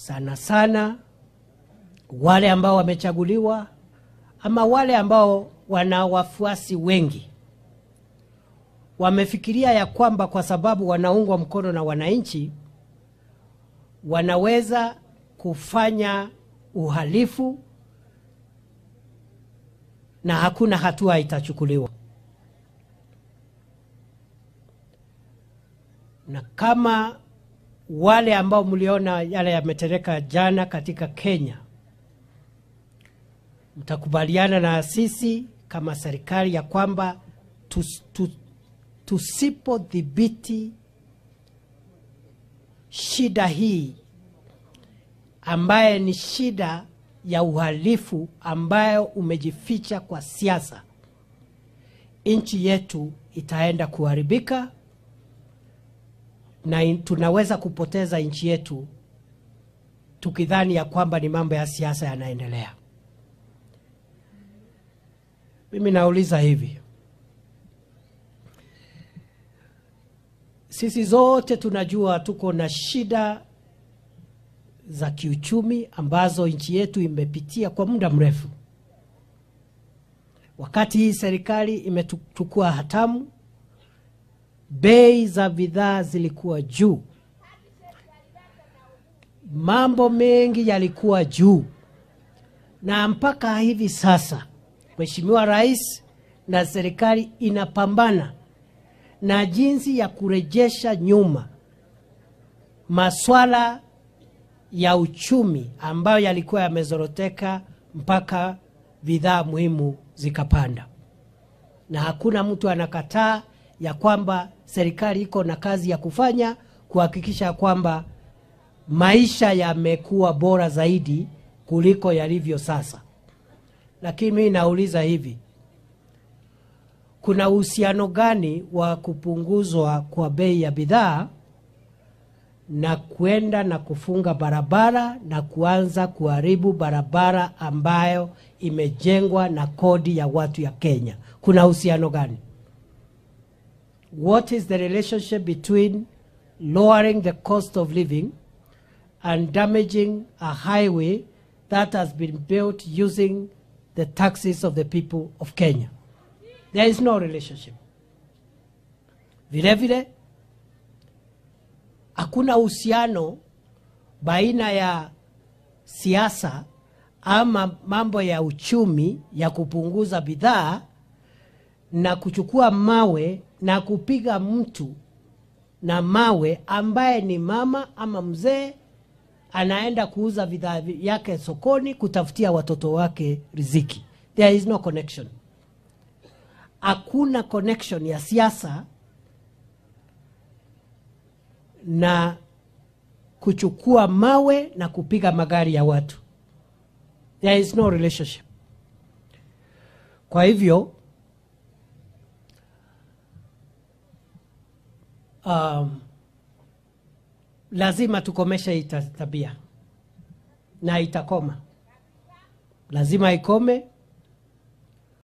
sana sana wale ambao wamechaguliwa ama wale ambao wana wafuasi wengi wamefikiria ya kwamba kwa sababu wanaungwa mkono na wananchi wanaweza kufanya uhalifu na hakuna hatua itachukuliwa. Na kama wale ambao mliona yale yametereka jana katika Kenya, mtakubaliana na sisi kama serikali ya kwamba tus, tu, tusipodhibiti shida hii ambaye ni shida ya uhalifu ambayo umejificha kwa siasa, nchi yetu itaenda kuharibika na in- tunaweza kupoteza nchi yetu tukidhani ya kwamba ni mambo ya siasa yanaendelea. Mimi nauliza hivi, sisi zote tunajua tuko na shida za kiuchumi ambazo nchi yetu imepitia kwa muda mrefu. Wakati hii serikali imechukua hatamu, bei za bidhaa zilikuwa juu, mambo mengi yalikuwa juu, na mpaka hivi sasa Mheshimiwa Rais na serikali inapambana na jinsi ya kurejesha nyuma maswala ya uchumi ambayo yalikuwa yamezoroteka mpaka bidhaa muhimu zikapanda, na hakuna mtu anakataa ya kwamba serikali iko na kazi ya kufanya kuhakikisha kwamba maisha yamekuwa bora zaidi kuliko yalivyo sasa. Lakini mimi nauliza hivi, kuna uhusiano gani wa kupunguzwa kwa bei ya bidhaa na kwenda na kufunga barabara na kuanza kuharibu barabara ambayo imejengwa na kodi ya watu ya Kenya. Kuna uhusiano gani? What is the relationship between lowering the cost of living and damaging a highway that has been built using the taxes of the people of Kenya? There is no relationship. Vile vile hakuna uhusiano baina ya siasa ama mambo ya uchumi ya kupunguza bidhaa na kuchukua mawe na kupiga mtu na mawe ambaye ni mama ama mzee anaenda kuuza bidhaa yake sokoni kutafutia watoto wake riziki. There is no connection. Hakuna connection ya siasa na kuchukua mawe na kupiga magari ya watu. There is no relationship. Kwa hivyo um, lazima tukomeshe hii ta- tabia na itakoma, lazima ikome